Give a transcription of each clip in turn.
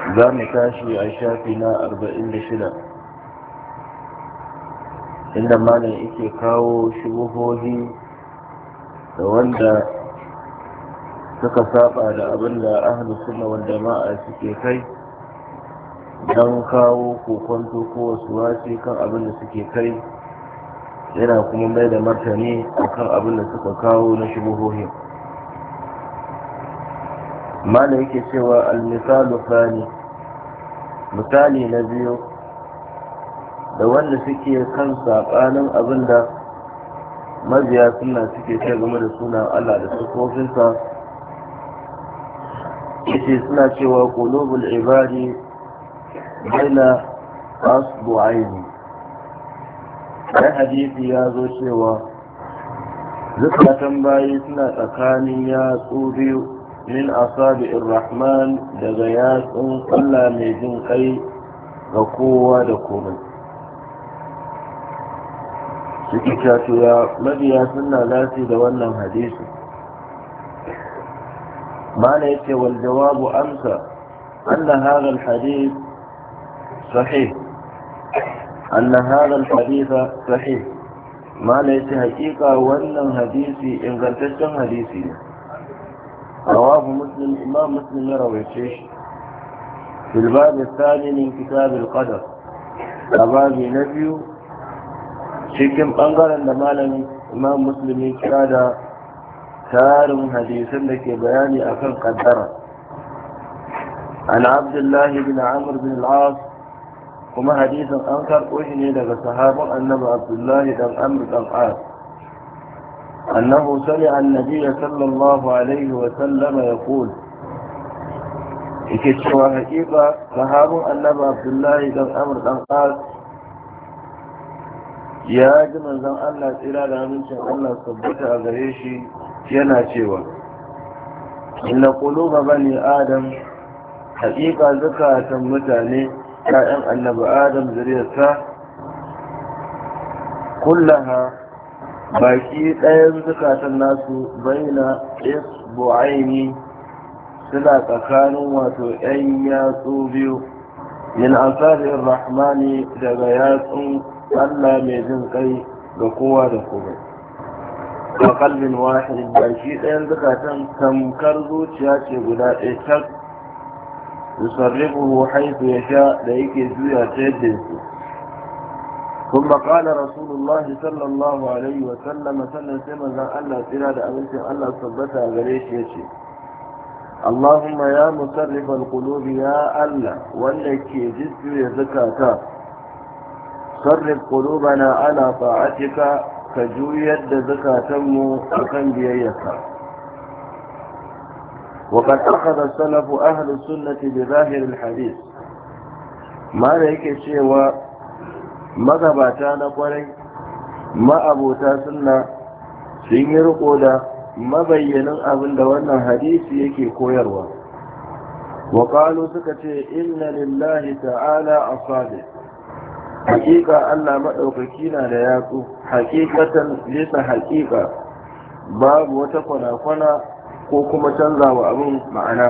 za mu tashi a shafi na arba'in da shida inda malam yake kawo shubuhohi da wanda suka saba da abin da ahalus sunna wal jama'a suke kai don kawo kokonto ko wasu wasi kan abin da suke kai yana kuma mai da martani akan abin da suka kawo na shubuhohin mana yake cewa almisalu fani misali na biyu da wanda suke kan saɓanin abin da mabiya suna suke kai game da sunan Allah da sufofinsa yace suna cewa qulubul ibadi baina asbu'aini ai hadisi ya zo cewa zukatan bayi suna tsakanin yatsu biyu min asabi'ir rahman daga yatsun Allah mai jin kai ga kowa da komai suke cato ya mabiya suna lati da wannan hadisi mana yace wal jawabu amsa anna hadha al hadith sahih anna hadha al hadith sahih mana yace hakika wannan hadisi ingantaccen hadisi ne رواه مسلم إمام مسلم يروي في الباب الثاني من كتاب القدر أباب نبي شكم أنقر أن مالا إمام مسلم كان تار حديثا لك بياني أكن قدر عن عبد الله بن عمرو بن العاص كما حديثا أنكر أحني لك صحابة أنه عبد الله بن عمرو بن العاص أنه سمع النبي صلى الله عليه وسلم يقول يكتشف حقيقة صحاب النبي عبد الله بن عمرو بن قاس يا جماعة زن الله إلى من شاء الله ثبت أغريشي ينا cewa إن قلوب بني آدم حقيقة زكاة متاني كائن النبي آدم ذريتها كلها baki ɗayan zukatan nasu baina isbu'aini suna tsakanin wato ‘yan yatsu biyu min asarin rahmani daga yatsun Allah mai jin kai ga kowa da kowa a kalbin wahid baki ɗayan zukatan tamkar zuciya ce guda ɗaya tak yusarrifuhu haifu ya sha da yake juya ta yadda yake ثم قال رسول الله صلى الله عليه وسلم سنة سيما زن الله سيرا دا أمنتم الله صبتها غريش يشي اللهم يا مصرف القلوب يا الله وانك جزء يزكاة صرف قلوبنا على طاعتك كجوية زكاة مو أكن بييك وقد أخذ السلف أهل السنة بظاهر الحديث ما لك شيء magabata na kwarai ma'abota suna sun yi riko da mabayyanin abin da wannan hadisi yake koyarwa waƙalu suka ce inna lillahi ta'ala asabi hakika allah maɗaukaki na da yatsu hakikatan bisa hakika babu wata kwana-kwana ko kuma canza wa abin ma'ana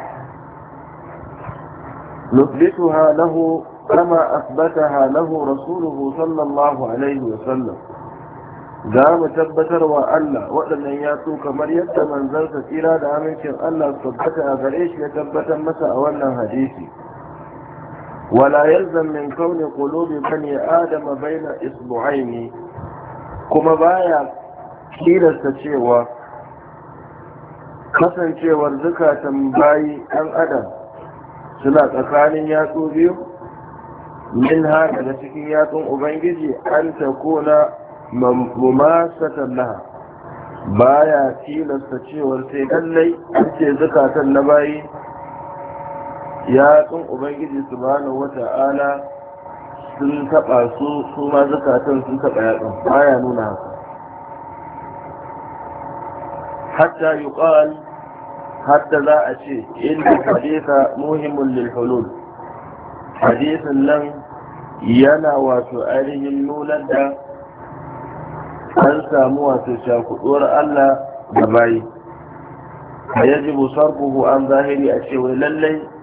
nuflituha lahu كما أثبتها له رسوله صلى الله عليه وسلم za mu tabbatar wa Allah waɗannan yatsu kamar yadda manzansa tsira da amincin Allah su tabbata a gare shi ya tabbatar masa a wannan hadisi wala yalzam min kauni qulubi bani adama baina isbu'aini kuma baya tilasta cewa kasancewar zukatan bayi ɗan adam suna tsakanin yatsu biyu min daga cikin yatsun ubangiji an ta kona mumasatan laha baya tilasta cewar sai lallai an ce zukatan na bayi yatsun ubangiji subhanahu wata'ala sun taba su su ma zukatan sun taba yatsun baya nuna haka hatta yuqal hatta za a ce inda haditha muhimmun lil hulul hadisin nan yana wato ainihin nunar da an samu wato shakuduwar Allah da bayi a yaji sarfuhu an zahiri a ce wai lallai